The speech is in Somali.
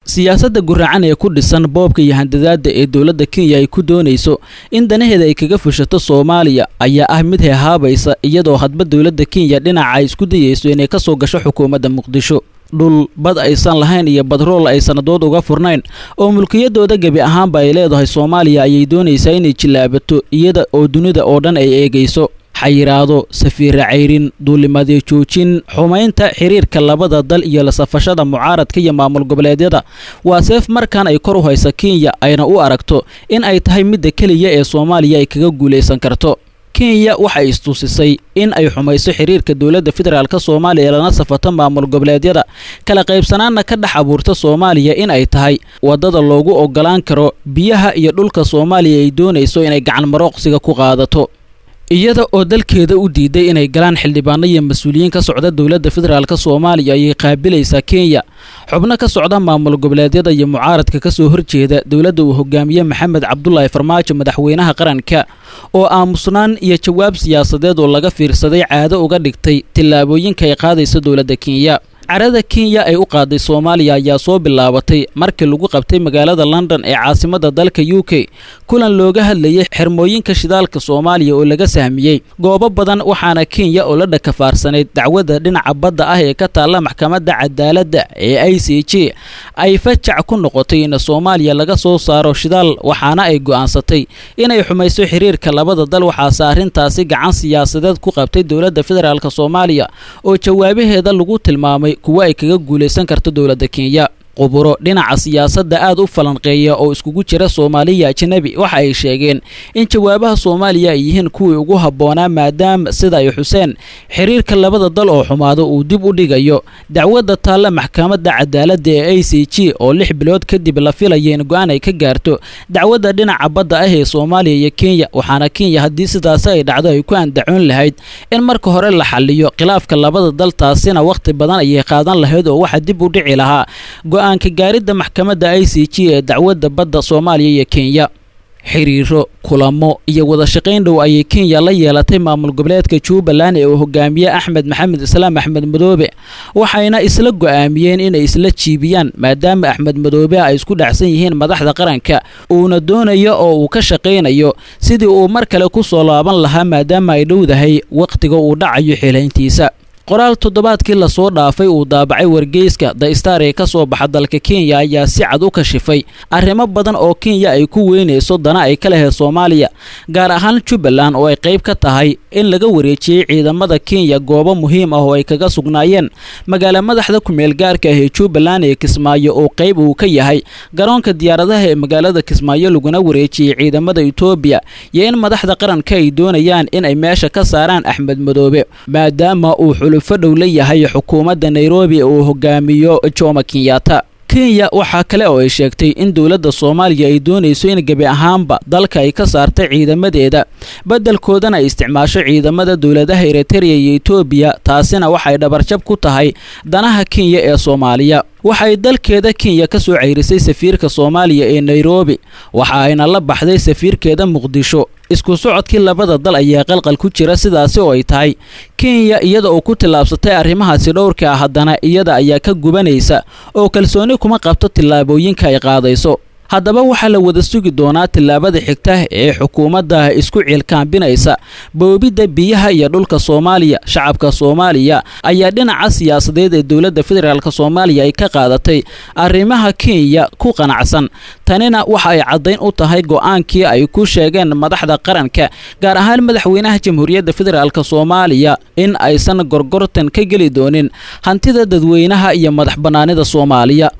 siyaasadda guraacan ee ku dhisan boobka iyo handadaada ee dowladda kenya ay ku doonayso in danaheeda ay kaga fushato soomaaliya ayaa ah mid heehaabaysa iyadoo hadba dowladda kenya dhinaca ay isku dayayso inay ka soo gasho xukuumadda muqdisho dhul bad aysan lahayn iyo badrool ay sannadood uga furnayn oo mulkiyadooda gebi ahaanba ay leedahay soomaaliya ayay doonaysaa inay jillaabato iyada oo dunida oo dhan ay eegayso xayiraado safiira cayrin duulimadyo joojin xumaynta xiriirka labada dal iyo la safashada mucaaradka iyo maamul goboleedyada waa seef markan ay kor u haysa kenya ayna u aragto in ay tahay midda keliya ee soomaaliya ay kaga guulaysan karto kenya waxay istusisay in ay xumayso xiriirka dowladda federaalk soomaaliya ee lana safato maamul goboleedyada kala qaybsanaanna ka dhex abuurta soomaaliya in ay tahay waddada loogu ogolaan karo biyaha iyo dhulka soomaaliya ay doonayso inay gacan marooqsiga ku qaadato iyada oo dalkeeda u diiday inay galaan xildhibaano iyo mas-uuliyiin ka socda dowladda federaalk soomaaliya ayay qaabilaysaa kenya xubno ka socda maamul goboleedyada iyo mucaaradka ka soo horjeeda dowladda uu hogaamiye maxamed cabdulaahi farmaajo madaxweynaha qaranka oo aamusnaan iyo jawaab siyaasadeed oo laga fiirsaday caado uga dhigtay tillaabooyinka ay qaadayso dowladda kenya carada kenya ay u qaaday soomaaliya ayaa soo bilaabatay markii lagu qabtay magaalada london ee caasimadda dalka u k kulan looga hadlayay xirmooyinka shidaalka soomaaliya oo laga sahmiyey goobo badan waxaana kenya oo la dhakafaarsanayd dacwadda dhinaca badda ah ee ka taalla maxkamadda cadaaladda ee i c j ay fajac ku noqotay in soomaaliya laga soo saaro shidaal waxaana ay go'aansatay inay xumayso xiriirka labada dal waxaase arrintaasi gacan siyaasadeed ku qabtay dowladda federaalk soomaaliya oo jawaabaheeda lagu tilmaamay kuwa ay kaga guulaysan karto dowladda kenya quburo dhinaca siyaasadda aad u falanqeeya oo iskugu jira soomaaliya ajanabi waxa ay sheegeen in jawaabaha soomaaliya ay yihiin kuwii ugu habboonaa maadaama sida ay xuseen xiriirka labada dal oo xumaado uu dib u dhigayo dacwadda taalla maxkamadda cadaaladda ee a c g oo lix bilood kadib la filaya in go-aan ay ka gaarto dacwadda dhinaca badda ah ee soomaaliya iyo kenya waxaana kenya haddii sidaasi ay dhacdo ay ku andacoon lahayd in marka hore la xaliyo khilaafka labada dal taasina wakhti badan ayay qaadan lahayd oo waxaa dib u dhici lahaa go-aanka gaaridda maxkamadda i c g ee dacwadda badda soomaaliya iyo kenya xiriiro kulamo iyo wada shaqayn dhow ayay kenya la yeelatay maamul goboleedka jubbaland ee uu hogaamiye axmed maxamed islaam axmed madoobe waxayna isla go'aamiyeen inay isla jiibiyaan maadaama axmed madoobe ay isku dhacsan yihiin madaxda qaranka uuna doonayo oo uu ka shaqaynayo sidii uu mar kale ku soo laaban lahaa maadaama ay dhowdahay wakhtiga uu dhacayo xilayntiisa qoraal toddobaadkii lasoo dhaafay uu daabacay wargeyska the star ee ka soo baxa dalka kenya ayaa si cad u kashifay arrimo badan oo kenya ay ku weynayso dana ay ka lehed soomaaliya gaar ahaan jubbaland oo ay qayb ka tahay in laga wareejiyey ciidamada kenya goobo muhiim ah oo ay kaga sugnaayeen magaala madaxda kumeel gaarka ah ee jubbaland ee kismaayo oo qayb uu ka yahay garoonka diyaaradaha ee magaalada kismaayo laguna wareejiyey ciidamada etoobiya iyo in madaxda qaranka ay doonayaan in ay meesha ka saaraan axmed madoobe maadaama uu xulufo dhow la yahay xukuumadda nairobi uu hogaamiyo jomo kenyatta kenya waxaa kale oo ay sheegtay in dowladda soomaaliya ay doonayso in gebi ahaanba dalka ay ka saarta ciidamadeeda beddelkoodana ay isticmaasho ciidamada dowladaha eritreya iyo etoobiya taasina waxay dhabarjab ku tahay danaha kenya ee soomaaliya waxay dalkeeda kenya ka soo ceyrisay safiirka soomaaliya ee nairobi waxa ayna la baxday safiirkeeda muqdisho isku socodkii labada dal ayaa qalqal ku jira sidaasi oo ay tahay kenya iyada oo ku tillaabsatay arrimahaasi dhowrka ah haddana iyada ayaa ka gubanaysa oo kalsooni kuma qabto tillaabooyinka ay qaadayso haddaba waxaa la wada sugi doonaa tillaabada xigta ee xukuumadda isku ciilkaambinaysa boobidda biyaha iyo dhulka soomaaliya shacabka soomaaliya ayaa dhinaca siyaasadeed ee dowladda federaalk soomaaliya ay ka qaadatay arrimaha kenya ku qanacsan tanina waxa ay caddayn u tahay go'aankii ay ku sheegeen madaxda qaranka gaar ahaan madaxweynaha jamhuuriyadda federaalk soomaaliya in aysan gorgortan ka geli doonin hantida dadweynaha iyo madax bannaanida soomaaliya